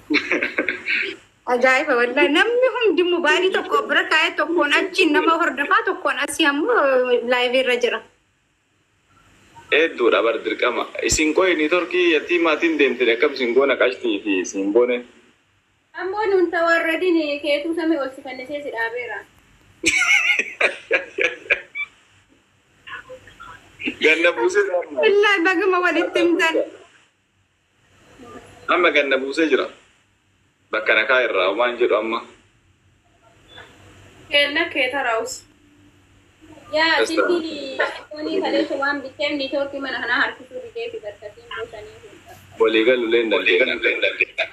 Ajaa'iba wallahi namni hundi mobaayilii tokko bira kaa'ee tokkoon achi nama hordofaa tokkoon asii ammoo laayivii irra jira. Hedduudha bar dirqama. Isin qoyini torkii yattii maatiin deemtee akkam isin goona qashtii fi isin boone. Ammoo nuun tawarradin keetuu samii ol sifannisee si dhaabeera. Ganna buusee Wallahi baguma walitti himtan. amma ganna buusee jira. Bakka nakaa irraa homaan jedhu amma. Kenna kee taraus. Yaa silkii foonii kaleessa waan bitteef niitoorkii mana kanaa harkisuu didee fi barkatiin buusanii fuudha. Walii galuulee hin dandeenya.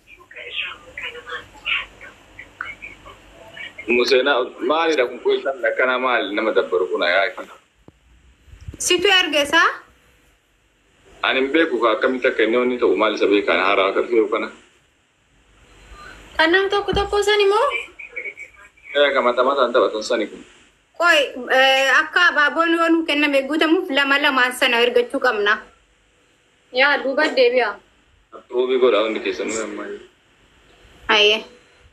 Museenaa maalidha kun qoyisaan akkanaa maali nama dabbaru kun ayaa kana. Situ ergesaa? Ani hin beeku ka akkamitti akka inni onni ta'u maal isa beekaan haaraa akka dhufeeru kana. Kan nam tokko tokko san immoo Ee ka mataa mataan taphatan sani kun. Qoy akka abaaboon yoo nuu kenname guutamuuf lama lamaan sana ergachuu qabna. yaa duuba deebi'a. Roobii godhaa hundi keessanuu ammaa. Ayyee.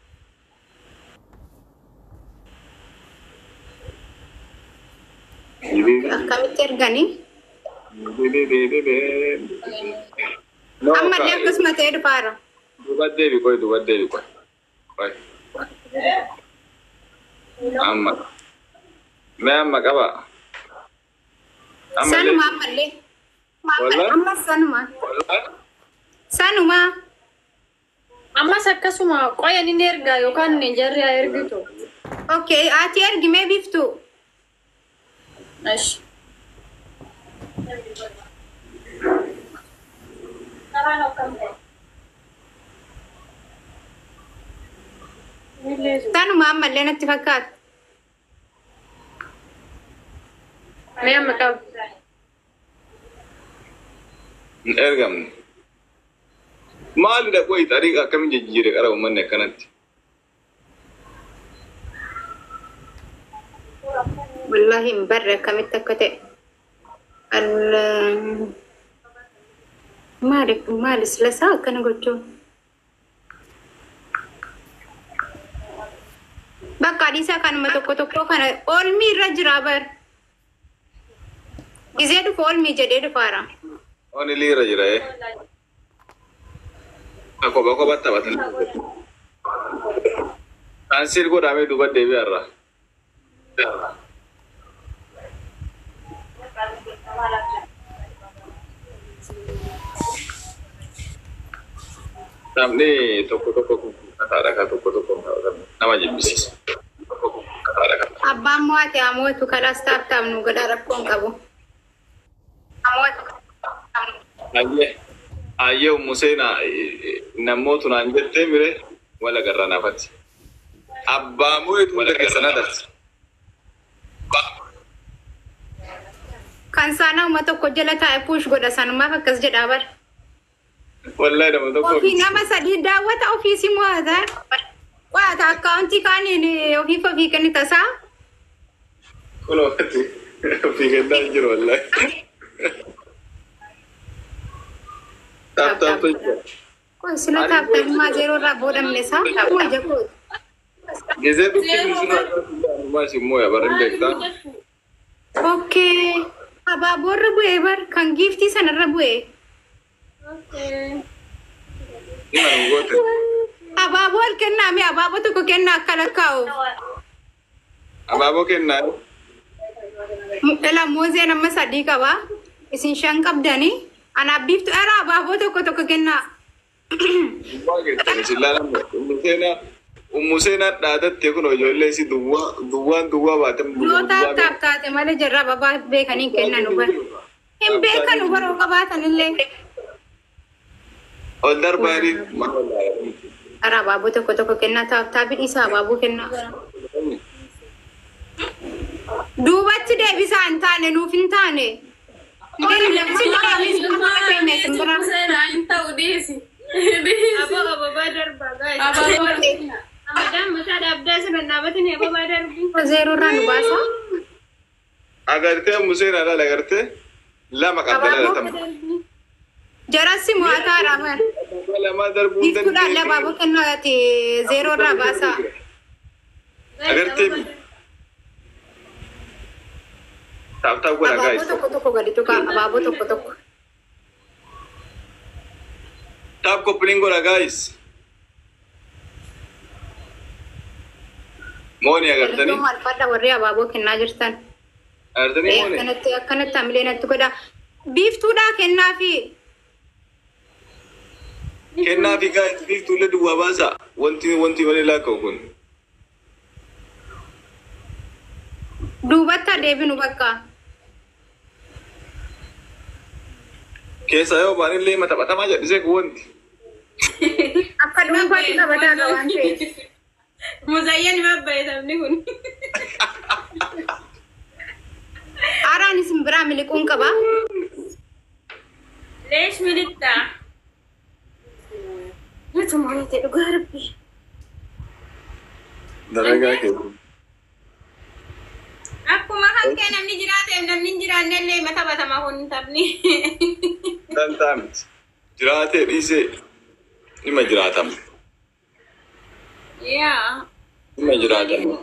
Akkamitti erganii? Ammallee akkasuma ta'ee dhufaara. Duuba deebi qoy duuba deebi qoy. Qoy. Amma. Mee amma qaba. Sanuma ammallee. Wallah? Amma sanuma. Wallah? Sanuma. Ammas akkasuma qoyan inni ergaa yookaan jarri haa ergitu. Okay, ati ergimee biftu. Ash. Sanuma ammallee natti fakkaata. Mee amma qabu. Hin ergamne. Maalidha qoy xariiqa akkamiin jijjiire qara uummanni akkanatti. Wallahi hin barre akkamitti akka ta'e. Al- Maali maali silasaa akkana gochuun? Bakka adiisaa kanuma tokko tokko kana oolmii irra jira bar. Gizee dhufu oolmii jedhee dhufaara. Oni liira jira ee. Kopha kopha taphatan. Kaansiil godhamee duuba deebi'arra. Namni tokko tokko kun kataadha ka tokko tokko nama jibbisiisa. Tokko kun kataadha ka. Abbaan mo'ate amootu kalaas taaptaaf nu godha rakkoon qabu. Amootu Ayyee ayyee Museenaa namootu naan jettee mire wala garra nafati. Abbaa moo'etu hunda keessa na darse. kan saanaa uma tokko jala taa'e puush godha sanumaaf akkas jedhaa bar. Wallahi nama tokko. Ofii nama sadii daawwata ofiisi mo'ata. Qo'ata akkaawuntii kaaniin ofiif ofii kenni tasaa. Kun ofii ofii kennaa hin jiru wallahi. Taap taap jira. Kun sila taaptammaa zeeroo irraa boodamne isaa kuma jakoo. Gizee dukki bisu maa isin mooya bara hin beektaa. Okkee. Abaaboo irra bu'ee bar kan giiftii sanarra bu'ee. Ima nu goote. Abaaboo ol kennaame abaaboo tokko kennaa akka lakkaa'u. Abaaboo kennaa. Dhala moozee nama sadii qaba. Isin shan qabdanii. Anaaf biiftu dhala abaaboo tokko tokko kennaa. Waa keessan isin laalamne. Museenaa Museenaa dhaadatte kun ijoollee isi duwwaa duwwaan duwwaa baatan. Yoo taap taap taate malee jarraa babaa beekanii hin kennan bar. Hin beekanu baroo qabaatan illee. Ol darbaanii maal Dhala abaaboo tokko tokko kennaa taap taapi dhiisaa abaaboo kennaa. Duubatti deebisaa hin taane nuuf hin taane. Zeeroo irraa nu baasa. Agartee Museenaa dhaala agartee lama qabdala Abaaboo latama. Jarassi mo'ataadha bar. dhibba lamaa darbuu hin Biiftuudhaan abaaboo kennaati zeeroo irraa baasaa. Agartee mi? Taap taap godha Abaaboo gaayis. tokko tokko gadi tuqa abaaboo tokko tokko. Taap koppiliin godha gaayis. Mooni agartanii? Maal fadha warri abaaboo kennaa jirtan. Agartanii mooni? Akkanatti akkanatti hamilee natti godha. Biiftuudhaa kennaa fi Kennaa fi gaayis biiftuulee duwwaa baasaa. Wanti wanti malee laakka'u kun. duubatti adeebinu bakka. Keessa yoo baan illee maxaxatamaa jedhisee kun wanti. Akka dhuunfaatti taphataa qaba waan ta'eef. Muzayyaan mabbaye sabni kun. Aaraan isin biraa miliquun qaba. Leesh militta. Nyaata maayate dhugaa rabbi. Dalagaa keessa. Akkuma kan kee namni jiraateef namni hin jiraanne illee mata batama kun taphni. Dantaa miti. Jiraatee dhiisee dhimma jiraatama. Yaa. Dhimma jiraatama.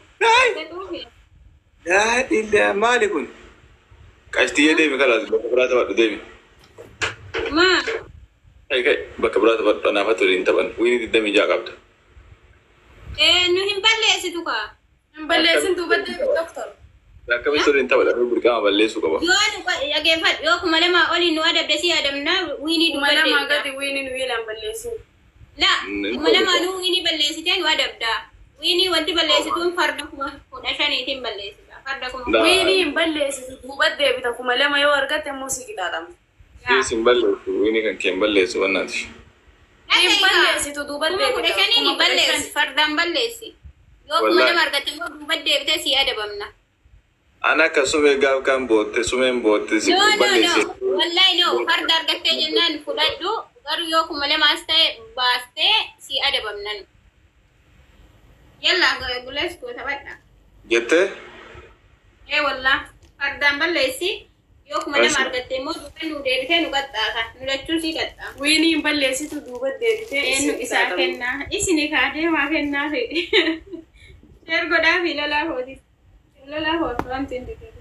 Daadhiidha maali kun? Qashtiyyee deemi kalaas bakka biraa taphadhu deemi. Maa. Kai kai bakka biraa taphadhu anaaf ture hin taphan. Wiini digdamii ja'a qabda. Eh, nu hin balleessitu kaa. Hin balleessin duubatti doktor. Akkamitti ture hin taphadha burqama balleessuu qaba. Yoo nu dhageeffadhu yoo kuma lamaa olii nu adabde si adamna wiinii Kuma lamaa dubbadde. gadi wiini nu wiilaan balleessin. La, Mm, kuma lamaa nu wiinii balleessitee nu adabda. Wiinii wanti balleessituun farda kuma kudha shaniitiin balleessita. Farda kuma Da. Wiini hin balleessitu duubatti deebita kuma lama yoo argatte immoo si qixaaxama. Siis hin balleessu wiini kan kee hin balleessu wannaati. Hin balleessitu duubatti Kuma kudha deebita. shaniin Kuma kudha balleessi. shani. Fardaan balleessi. Yoo kuma Wallahi. lama argatte immoo duubatti deebitee si adabamna. Ana akka sumee gaaf kan bootte sumeen bootte si No, no, balleesse. no. Wallahi no. Farda argattee jennaan fudhadhu. Garuu yoo kuma lamaas ta'e baastee si adabamnan. Yalla gulees koo taphadha. Jettee Ee wallah. Fardaan balleessi. Yoo kuma lama Balleessi. argatte immoo duuba nu deebitee nu qaxxaata. Nu lachuu si qaxxaa. Wiini hin balleessitu duubatti deebitee Eenyu si isaa qixaaxama. kennaa. Isini kaadee maa kennaa fi. Sheer godhaa fi lolaa hooti. Lolaa hooti wanti hin diqatu.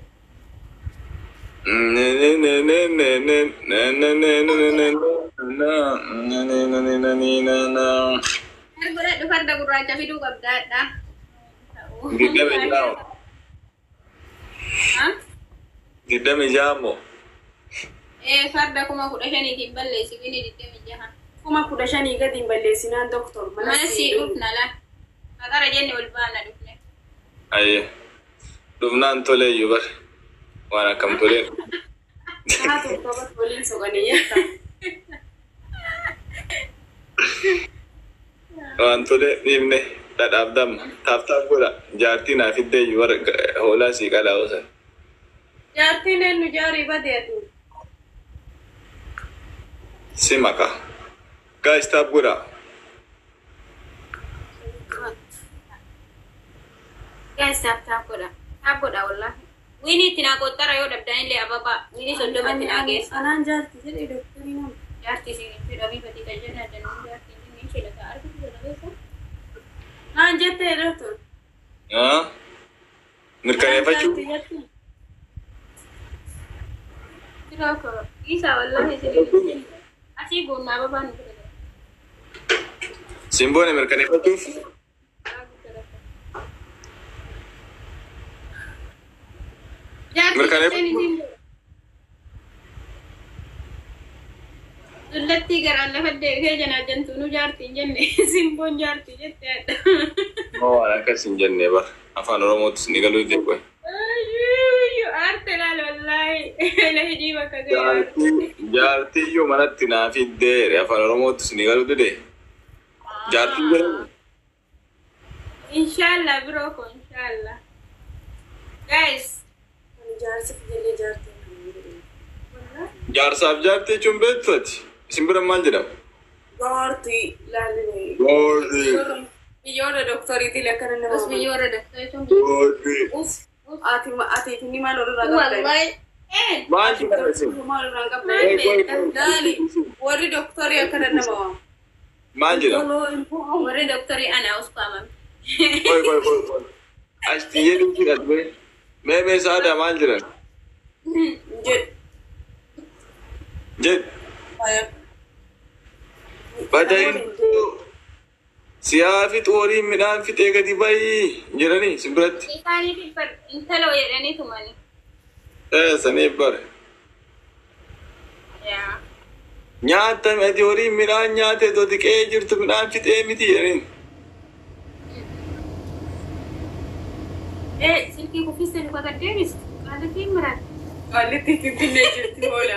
Sheer godhadhu farda gurraacha fiduu qabdaadha. Digdami jaamo. Ha? Digdami jaamo. Ee farda kuma kudha shaniitiin balleessi bini digdami jaha. Kuma kudha shanii gadi hin balleessinaan doktor. Mana sii dhufna la. Maqara jenne ol baana dhufne. Ayye. Dhufnaan tolee iyyuu bar. Waan akkam toleen. Haa tokkobat waliin soqanii jetta. Waan tolee dhiibne dhadhaaf damma. Taaf taaf godha. Jaartii naaf iddee iyyuu bar hoolaa sii qalaa osan. Jaartiin eenyu jaarii badeetu. Si maka. Gaayis taaf godha. Gaas taaf taaf godha. Taaf godha wallahi. Wiini itti naa qottara yoo dhabdan illee ababaa. Wiini soddomatti naa geessa. Anaan jaartii jedhee doktorii nama. Jaartii si fedhabii fatii kan jenna danuu jaartii inni ishee lafa argitu godha beekaa. Naan jettee doktor. Haa? Mirkaneeffachuu? Jaartii jettee. Jira akka isaa wallahi si asii goonnaa ababaa nu fedha. Simboone mirkaneeffachuuf? Mirkaneef- Dullattii garaan lafa deebitee janaa jantuunu jaartiin jenne simboon jaartii jettee adda. Moo waan akkas hin jenne bar. Afaan Oromoottis ni galuu deebi'e. Ayyuu aarte laal wallaahi ila hidhii bakka ga'e. Jaartii jaartii iyyuu manatti naaf iddee afaan Oromoottis ni galuu dide. Jaartii jedhamu. Inshallah biroo ko inshallah. Guys. Ani jaarsi jennee jaartii. Jaarsaaf jaartii jechuun beektu ati. Isin bira maal jedhama? Jaartii laalee. Goorri. Biyyoota doktoriitiin akkana nama. Us biyyoora daktaa jechuun. Goorri. Uf. Ati ati ni maal walirraa qabda? Wallahi Eh, Maal jedhama isin? Maal irraan qabda? Qoy, qoy, qoy. Laali warri dooktorii akka dandama'a. Maal jedhama? warri doktorii anaa usfaamame. Qoy qoy qoy qoy. As xiyyee dhufti dhalbee. Mee mee saada maal jedhan? Jedh. Jedh. Badayintuu siyaa fi xooriin midhaan fixee gadi bayii jedhanii si biratti. Isaaniif intala jedhanii tumani. Ee saniif bare. Yaa. Nyaata ati horiin midhaan nyaate too xiqqee jirtu midhaan fixee miti jedhaniin. Eh, silkii kuffiste luka gad deebistu. Qaalitiin muraati. Qallitti finfinnee jirti oola.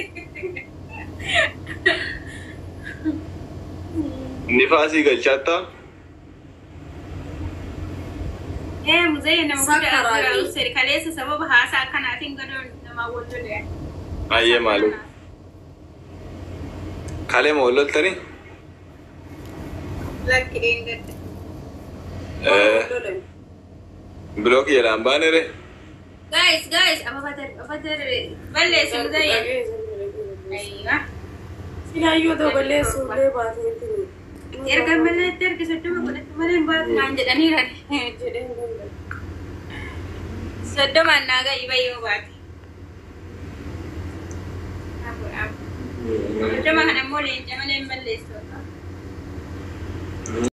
Nifaasii galchaattaa. Eh, muzee nama guddaa Sakkaraabii. asirraa uffise kaleessa sababa haasaa akkanaatiin gadoo namaa wal lole. Ayyee maaloo. Kalee ma wal loltanii? Lakki dheengadde. Ee bilookii jedhaan baanere. Guys, guys, apa batar, apa batar, balleessi muzee. Ayya. Silaayyoo ta'u balleessuullee baatee jiru. Erga malleetti erga soddoma godhatti malee hin baatu naan jedhaniiran. Jedhee hin danda'u. Soddomaan naa ga'i bayyoo baate. Soddoma kana immoo leenca malee hin balleessu.